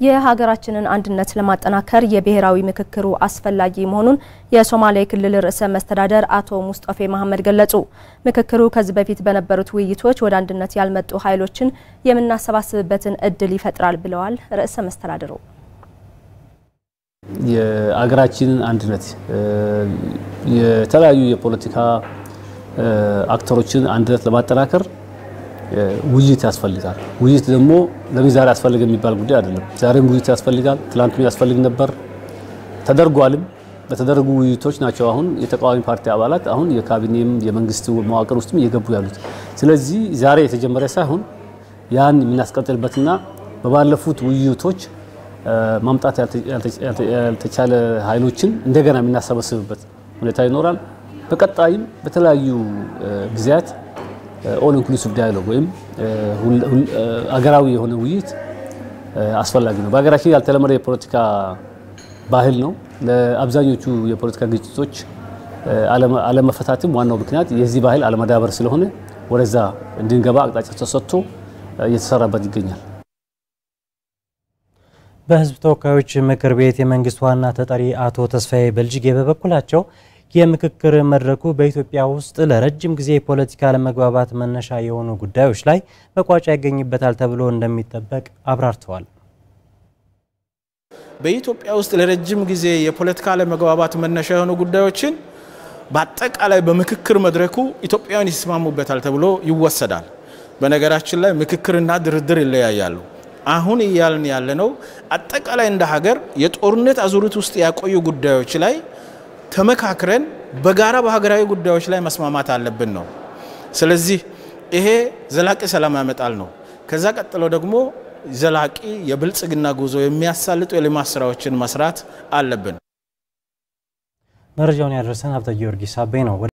የሀገራችንን አንድነት ለማጠናከር የብሔራዊ ምክክሩ አስፈላጊ መሆኑን የሶማሌ ክልል ርዕሰ መስተዳደር አቶ ሙስጠፌ መሐመድ ገለጹ። ምክክሩ ከዚህ በፊት በነበሩት ውይይቶች ወደ አንድነት ያልመጡ ኃይሎችን የምናሰባስብበትን እድል ይፈጥራል ብለዋል ርዕሰ መስተዳድሩ። የሀገራችንን አንድነት የተለያዩ የፖለቲካ አክተሮችን አንድነት ለማጠናከር ውይይት ያስፈልጋል። ውይይት ደግሞ ለምን ዛሬ ያስፈልግ የሚባል ጉዳይ አይደለም። ዛሬም ውይይት ያስፈልጋል። ትላንትም ያስፈልግ ነበር፣ ተደርጓልም። በተደረጉ ውይይቶች ናቸው አሁን የተቃዋሚ ፓርቲ አባላት አሁን የካቢኔም የመንግስት መዋቅር ውስጥም እየገቡ ያሉት። ስለዚህ ዛሬ የተጀመረ ሳይሆን ያን የምናስቀጥልበትና በባለፉት ውይይቶች ማምጣት ያልተቻለ ኃይሎችን እንደገና የምናሰበስብበት ሁኔታ ይኖራል። በቀጣይም በተለያዩ ጊዜያት ኦል ኢንክሉሲቭ ዳያሎግ ወይም አገራዊ የሆነ ውይይት አስፈላጊ ነው። በሀገራችን ያልተለመደ የፖለቲካ ባህል ነው። ለአብዛኞቹ የፖለቲካ ግጭቶች አለመፈታትም ዋናው ምክንያት የዚህ ባህል አለመዳበር ስለሆነ ወደዛ እንድንገባ አቅጣጫ ተሰጥቶ እየተሰራበት ይገኛል። በሕዝብ ተወካዮች ምክር ቤት የመንግስት ዋና ተጠሪ አቶ ተስፋዬ በልጅጌ በበኩላቸው የምክክር መድረኩ በኢትዮጵያ ውስጥ ለረጅም ጊዜ የፖለቲካ አለመግባባት መነሻ የሆኑ ጉዳዮች ላይ መቋጫ ያገኝበታል ተብሎ እንደሚጠበቅ አብራርተዋል። በኢትዮጵያ ውስጥ ለረጅም ጊዜ የፖለቲካ አለመግባባት መነሻ የሆኑ ጉዳዮችን በአጠቃላይ በምክክር መድረኩ ኢትዮጵያውያን ይስማሙበታል ተብሎ ይወሰዳል። በነገራችን ላይ ምክክርና ድርድር ይለያያሉ። አሁን እያልን ያለነው አጠቃላይ እንደ ሀገር የጦርነት አዙሪት ውስጥ ያቆዩ ጉዳዮች ላይ ተመካክረን በጋራ በሀገራዊ ጉዳዮች ላይ መስማማት አለብን ነው። ስለዚህ ይሄ ዘላቂ ሰላም ያመጣል ነው። ከዛ ቀጥሎ ደግሞ ዘላቂ የብልጽግና ጉዞ የሚያሳልጡ የልማት ስራዎችን መስራት አለብን። መረጃውን ያደረሰን ሀብተ ጊዮርጊስ አቤ ነው።